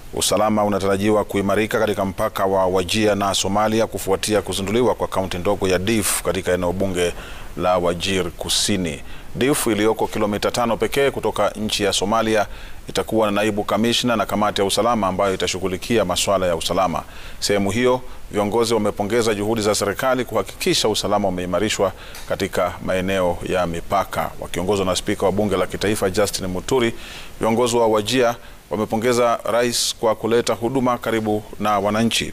Usalama unatarajiwa kuimarika katika mpaka wa Wajir na Somalia kufuatia kuzinduliwa kwa kaunti ndogo ya Dif katika eneo bunge la Wajir Kusini. Dif iliyoko kilomita tano pekee kutoka nchi ya Somalia itakuwa na naibu kamishna na kamati ya usalama ambayo itashughulikia masuala ya usalama. Sehemu hiyo, viongozi wamepongeza juhudi za serikali kuhakikisha usalama umeimarishwa katika maeneo ya mipaka. Wakiongozwa na spika wa bunge la kitaifa Justin Muturi, viongozi wa Wajir wamepongeza rais kwa kuleta huduma karibu na wananchi.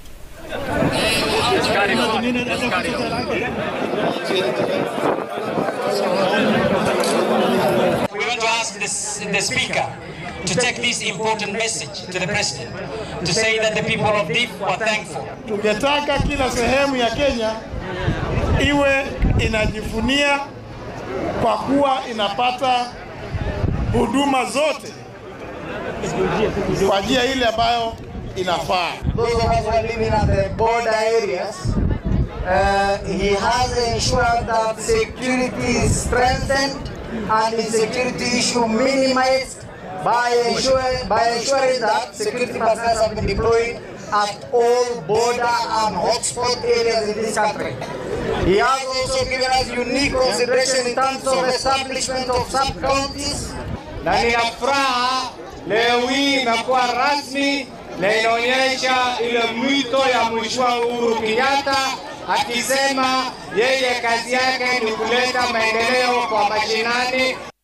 We want to ask this, the Speaker to take this important message to the President to say that the people of Dif were thankful. Tungetaka kila sehemu ya Kenya iwe inajivunia kwa kuwa inapata huduma zote kwa njia ile ambayo inafaa. those of us who are living at the border areas, uh, he has ensured that security is strengthened and insecurity issue minimized by ensuring, by ensuring that security personnel have been deployed at all border and hotspot areas in this country. He has also given us unique consideration in terms of establishment of sub-counties na nina furaha leo hii inakuwa rasmi na inaonyesha ile mwito ya Mheshimiwa Uhuru Kenyatta akisema yeye kazi yake ni kuleta maendeleo kwa mashinani.